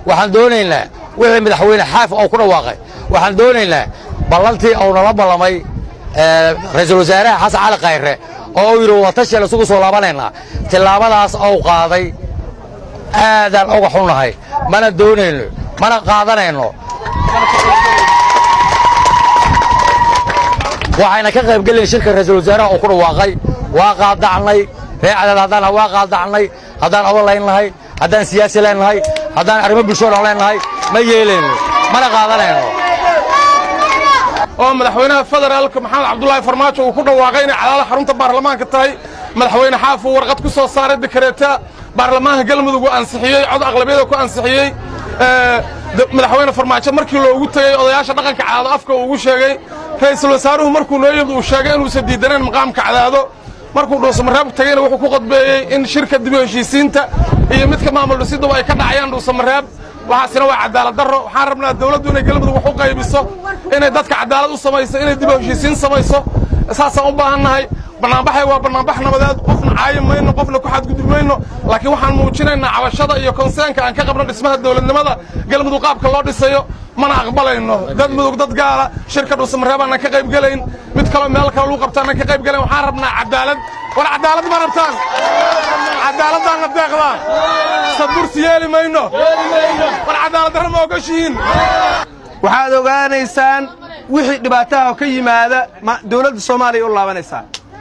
waxaan doonaynaa wixii madaxweyne xaaf oo ku dhawaaqay waxaan doonaynaa ballantii uu nala ballamay ra'iisul wasaaraha xasan cali khayre oo uu yidhi wadatashian isugu soo laabanaynaa tillaabadaas ou qaaday aadaan uga xunnahay mana doonayno mana qaadanayno waxayna ka qaybgelayn shirka ra'iisul wasaaraha uu ku dhawaaqay waa qaadacnay ree cadaad haddaan waa qaadacnay haddaan odan layn lahay haddaan siyaasi leen lahay haddaan arrimo bulshoodan leen lahay ma yeelayno mana qaadanayno oo madaxweynaha federaalka maxamed cabdulaahi farmaajo uu ku dhawaaqay inay cadaala xarunta baarlamaanka tahay madaxweyne xaaf uu warqad ku soo saaray dekareeta baarlamaanka galmudug uu ansixiyey cod aqlabiyada ku ansixiyey madaxweyne farmaajo markii loogu tegey odayaasha dhaqanka cadaado afka uu ugu sheegay ra'iisul wasaaruhu markuu noo yimid uu sheegay inuusan diidaneen maqaamka cadaado markuu dhuusamareeb tegeyna wuxuu ku qodbeeyey in shirka dib u heshiisiinta iyo midka maamul dhisiduba ay ka dhacayaan dhuusamareeb waxaasina waa cadaalad darro waxaan rabnaa dawladdu inay galmudug wax u qaybiso inay dadka cadaalad u samayso inay dib u heshiisiin samayso saasaan u baahannahay bannaanbaxay waa bannaanbax nabadeed qofna caayi mayno qofna ku xadgudub mayno laakiin waxaan muujinaynaa cabashada iyo konseenka aan ka qabno dhismaha dawladnimada galmudug qaabka loo dhisayo mana aqbalayno dad mudug dad gaala shirka dhuusamareeb aanan ka qayb gelayn mid kaloo meel kale lagu qabta aanan ka qayb gelayn waxaan rabnaa cadaalad war cadaalad ma rabtaan cadaaladdaanna deeqdaa sadbursi yeeli mayno war cadaalad darra ma ogashihiin waxaad ogaanaysaan wixii dhibaataha ka yimaada dawladda soomaaliya u laabanaysaa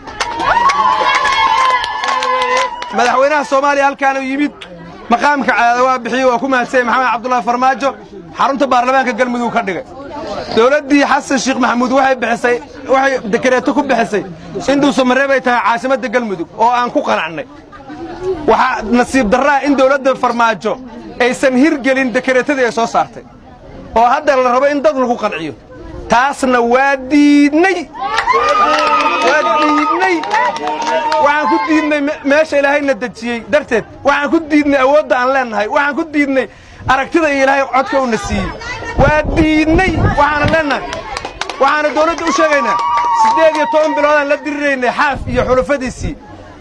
madaxweynaha soomaaliya halkaanu yimid maqaamka cadaada waa bixiyey waa ku mahadsanyay maxamed cabdulaahi farmaajo xarunta baarlamaanka galmudug ka dhigay dawladdii xasan sheekh maxamuud waxay bixisay waxay dekareeto ku bixisay in dhuusamareeb ay tahay caasimadda galmudug oo aan ku qanacnay waxaa nasiib darraa in dawladda farmaajo aysan hirgelin dekareetadii ay soo saartay oo hadda la rabo in dad lagu qanciyo taasna waa diidnay waa diidnay waxaan ku diidnay meesha ilaahayna dejiyey darteed waxaan ku diidnay awoodda aan leennahay waxaan ku diidnay aragtida iyo ilaahay codka uuna siiyey waa diidnay waxaana leennahay waxaana dawladda u sheegaynaa siddeed iyo toban biloodaan la diriraynay xaaf iyo xulufadiisii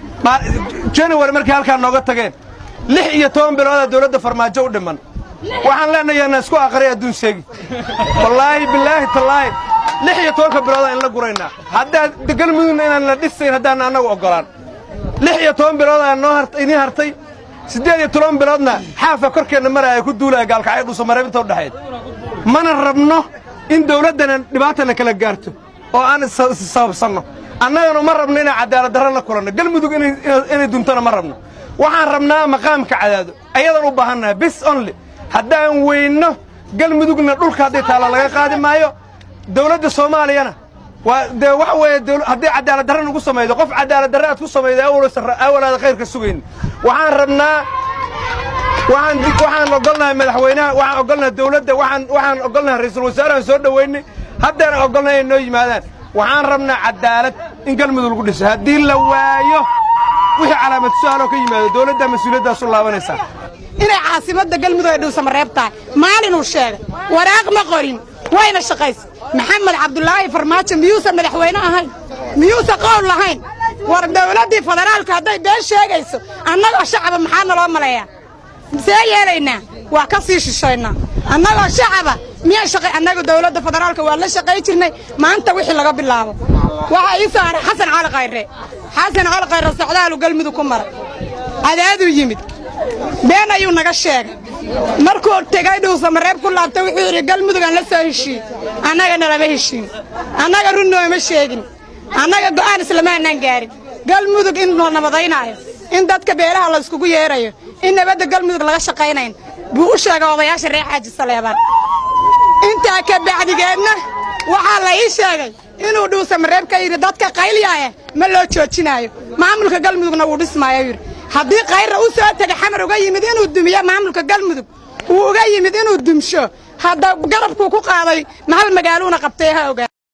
januwari markay halkaa nooga tageen lix iyo toban biloodaa dawladda farmaajo u dhimman waxaan leenahay na isku aqriy adduun sheegi wallaahi bilaahi tallaahi lix iyo tobanka biloodaa in la guraynaa haddaad galmudugna inaan la dhisayn haddaan annagu oggolaan lix iyo toban biloodaa noo inii hartay siddeed iyo toban biloodna xaafa korkeenna maraaya ku duulaya gaalkacyo dhuusamareeb inta u dhexayd mana rabno in dawladdana dhibaatana kala gaarto oo aan issababsanno annagana ma rabno inaan cadaalad darra la kulanno galmudug inay duntona ma rabno waxaan rabnaa maqaamka cadaado ayadaan u baahannaha bis only haddaan weynno galmudugna dhulka hadday taalla laga qaadi maayo dawladda soomaaliyana waa dee waxa weeye hadday cadaalad darra nagu samaydo qof cadaalad darra aad ku samaydo awalaada khayrka sugayn waxaan rabnaa waxaan waxaan ogolnahay madaxweynaha waxaan ogolnahay dawladda waxaan waxaan ogolnahay ra'iisul wasaarahan soo dhoweynay haddaan ogolnahay inay noo yimaadaan waxaan rabnaa cadaalad in galmudug lagu dhiso haddii la waayo wixii calaamad su-aaloo ka yimaado dawladdaa mas-uuliyaddaas u laabanaysaa inay caasimadda galmudug ay dhuusamareeb tahay maalinuu sheegay waraaq ma qorin wayna shaqaysa maxamed cabdulaahi farmaajo miyuusan madaxweyne ahayn miyuusan qowl lahayn war dawladdii federaalka hadday been sheegayso annagoo shacaba maxaa naloo maleeyaa see yeelaynaa waa ka sii shishaynaa annagoo shacaba miyaa shaqay annaga dawladda federaalka waa la shaqay jirnay maanta wixii laga bilaabo waxaa ii soo haray xasan cali khayre xasan cali khayre socdaalu galmudug ku maray cadaaduu yimid been ayuu naga sheegay markuu tegay dhuusamareeb ku laabtay wuxuu yidhi galmudug aan la soo heshiin annagana lama heshiin annaga run nooma sheegin annaga go'aan islama annaan gaarin galmudug in la nabadaynaayo in dadka beelaha la iskugu yeerayo in nabadda galmudug laga shaqaynayn buu u sheegay odayaasha reer xaaji saleebaan intaa ka bacdigeedna waxaa la ii sheegay inuu dhuusamareeb ka yidhi dadka qaylyaaya ma loo joojinaayo maamulka galmudugna wuu dhismaayo yidhi haddii kayrra u soo tegay xamar uga yimid inuu dumiyo maamulka galmudug uu uga yimid inuu dumsho hadda garabkuu ku qaaday mahal magaaluuna qabtay ha ogaa